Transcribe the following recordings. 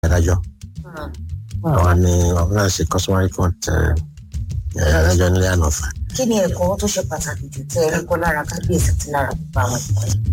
adájọ́ àwọn ni àwọn náà ṣe customary court adájọ́ nílé ànàfà. kí ni ẹ̀kọ́ tó ṣe pàtàkì jù tẹ́ ẹ rí kọ́ lára kábíyèsí àti lára gbogbo àwọn ẹ̀kọ́ yìí.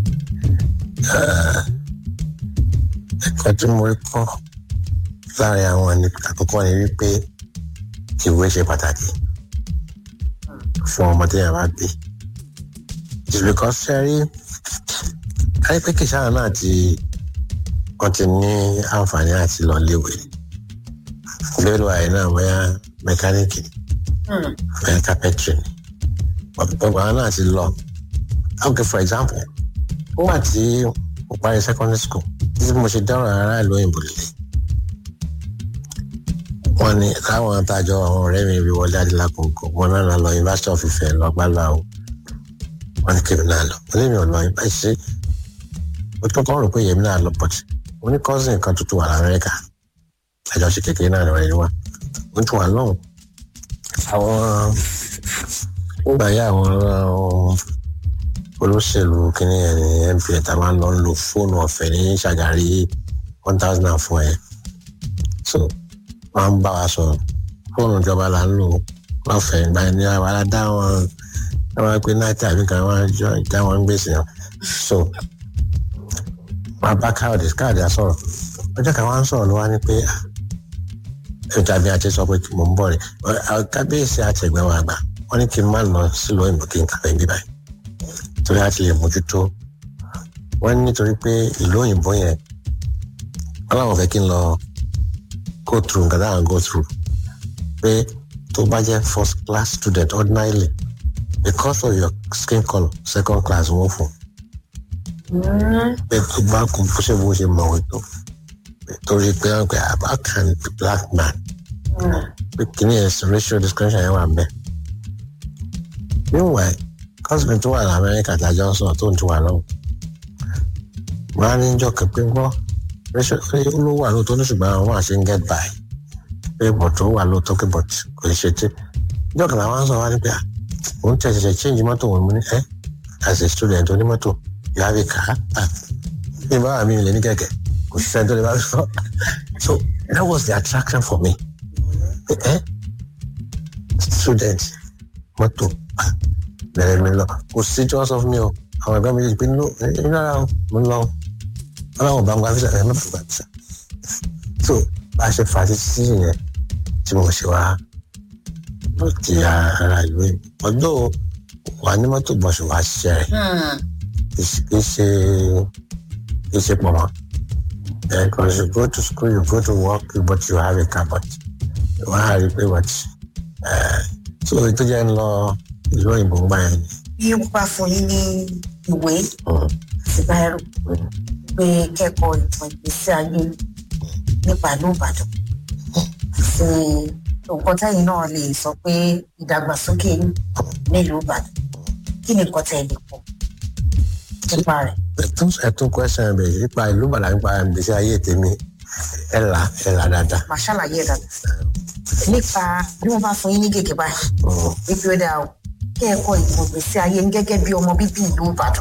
ẹ̀kọ́ tí mo rí kọ́ láàrin àwọn ní àkọ́kọ́ ni wípé ìwé ṣe pàtàkì fún ọmọ tí yàrá gbé just because ṣe rí káyọ̀ pé kìsàrà náà ti wọ́n ti ní àǹfààní àti lọ léwe lérò àyè náà bóyá mẹkáníìkì bóyá kápẹ́tìrì ni gbogbo àwọn náà ti lọ okay for example ó wà tí mo parí secondary school títí mo ṣe dáhùn ará ìlú òyìnbó lélẹ̀ wọ́n ní táwọn àtàjọ àwọn ọ̀rẹ́ mi rí wọlé adélákòókò wọn náà lọ University of Ife lọ́gbàlá o wọ́n ní kébì náà lọ wọ́n lé mi ò lọ yín báyìí ṣe mo tún kọ́ rò pé yèmí náà lọ pọ̀jù mo ní cousin kan tuntun wà lamẹ́ríkà àjọṣe kékeré náà lọ́wọ́ ẹni wá mo tún wà lọ́hùn àwọn nígbà yá àwọn olóṣèlú kínní ẹ̀ ní MPN tá a máa ń lọ lo fóònù ọ̀fẹ́ ní ṣàgárí one thousand and four ẹ̀ so wọ́n ń bá wa sọ̀rọ̀ fóònù ìjọba là ń lò lọ́fẹ̀ẹ́ ìgbà ní àwọn aládá wọn wọ́n pe náà tàbí kan wọ́n jọ ìjà wọn ń gbèsè wọn so wọ́n bá káàdì káàdì àsọ̀rọ̀ ọjọ́ kan wọ́n ń sọ̀rọ̀ ló wá ní pé ìjàbí àti sọ pé mò ń bọ̀ rẹ̀ kábíyèsí àti ẹ̀gbẹ́ wa àgbà wọ́n ní kí n má lọ sílùú òyìnbó kí n kàwé bí báyìí torí àti lè mójútó wọ́n nítorí pé ìlú òyìnbó yẹn wọ́n láwọn fẹ́ kí n lọ go through nǹkan dáhùn go through pé tó bá jẹ́ first class student ordinarily because of your skin colour second class wọ́n fún pé tó bá kú bó ṣe bó ṣe mọ̀wé tó torí pé wọ́n pe how can the black man pé kìíní ẹ̀ racial discrimination yẹn wà ń bẹ̀. meanwhile cousin tó wà ní Amẹ́ríkà tàjọ́ sọ̀rọ̀ tó ń tún wà lọ́wọ́ wọ́n á ní jọ́ kẹ́pẹ́ gbọ́ ló wà lóòótọ́ ní ṣùgbọ́n àwọn àṣẹ ń get by pé bọ̀tọ̀ wà lóòótọ́ pé bọ̀t kò lè ṣe tí ìjọ kan làwọn sọ wá ní pé òun tẹ̀sẹ̀ change mọ́tò wọn mú ní ẹ́ as a student onímọ́tò you have a car bí n bá wà mí lè ní kẹ̀kẹ́ kò sí sẹ́ńtọ́ lè bá sọ so that was the attraction for me ẹ́ student mọ́tò bẹ̀rẹ̀ mi lọ kò sí tí wọ́n sọ fún mi o àwọn ẹ̀gbọ́n mi lè pe nínú ìnára mo ń lọ ọlọ́run bá ń gba fisa ẹ̀ má gba fisa so bá a ṣe fà á títí yẹn tí mo ṣe wá ló ti ara ìlú ọdún wà ní mọ́tò bọ̀ṣù wá ṣiṣẹ́ rẹ̀ kì í ṣe kì í ṣe pọ̀ mọ́ because you go to school you go to work but you have a car but wọ́n á rí i pé what so ètò jẹ́ ń lọ ìlú òyìnbó ń gbà yẹn. bí wọ́n bá fún yín ní ìwé àti báyìí pé kẹ́kọ̀ọ́ ìtàn ìgbésí ayé nípa ìlú Ìbàdàn sí nǹkan tẹ́yìn náà lè sọ pé ìdàgbàsókè nílùú Ìbàdàn kí ni nǹkan tẹ́ ẹ lè pọ̀ nípa rẹ̀. ẹtún ẹtún question bẹ nípa ìlú Ìbàdàn nípa ìgbésí ayé tèmi ẹ là ẹ là dáadáa. màá ṣàlàyé ẹ̀ dáadáa nípa bí wọ́n bá fún yín ní gègé báyìí wípé ó dáa o kẹ́ẹ̀kọ́ ìtàn ìgbésí ayé ń gẹ́gẹ́ bí ọmọ bíbí ìlú Ìbàdàn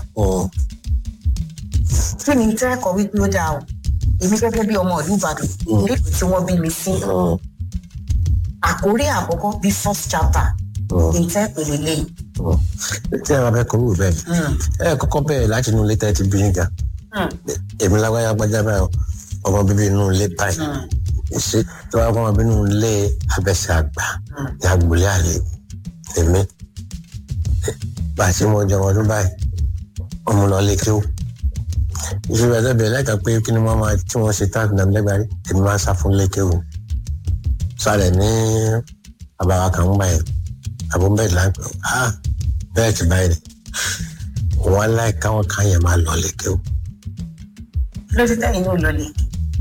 kí ni tẹ́ẹ̀kọ́ wípé ó dáa o èmi gẹ́gẹ́ bí ọmọ ìlú Ìbàdàn nílùú tí wọ́n bí mi sí àkórí àkọ́kọ́ bí first chapter ìtẹ́ ìpele lẹ́yìn. tí ẹ máa fẹ́ kọ́ wù bẹ́ẹ̀ ẹ kọ́kọ́ bẹ́ẹ̀ láti inú ilé tẹ́ ti bí nígbà èmi lágbájá gbájá báyìí ọmọ bíbí inú ilé báyìí ṣe tí wọ́n kọ́ ọmọ bíbí inú ilé abẹ́sẹ̀ àgbà ní agbolé àlè èmi bá a ṣe mọ ọjọ́ ọdún báyìí ọmọ lọ lé kí ó ìṣòro ẹ̀dọ́ bẹ̀rẹ̀ lẹ́ka pé kí ni wọ́n máa tí wọ́n ṣe táàkì náà lẹ́gbàá rí èmi máa ń sá fún lékewù sálẹ̀ ní àbáwá kan ń bá yẹn àbó bẹ́ẹ̀ láńpẹ́ ah bẹ́ẹ̀ ti báyìí ni wọ́n láì káwọn kan yẹn máa lọ lékewù. lórí tẹ́yìn náà lọ lè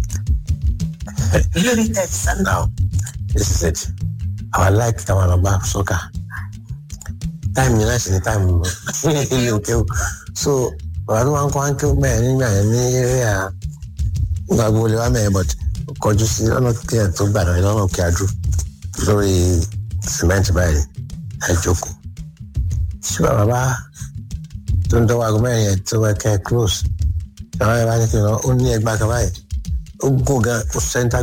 lórí tẹ́yìn sáà. now this is it our like káwọn lọ bá sọ́kà táìmù yẹn láti ní táìmù ilé òkèwù so ọ̀rọ̀ tó máa ń kọ́ wá ń kí bẹ́ẹ̀ nígbà yẹn ní eré à nígbà gbogbo lè wá mẹ́rin but kọjú sí ọ̀nà kí ẹ̀ tó gbàdọ̀ ẹ̀ lọ́nà kí a dúró lórí sìmẹ́ǹtì báyìí ẹ̀ jókòó. ṣé bàbá bá tó ń dọ́wọ́ aago mẹ́rin yẹn tó wẹ́ kẹ́ close bàbá yẹn bá ní kí n lọ ó ní ẹgbàá kan báyìí ó gùn gan ó sẹ́ńtà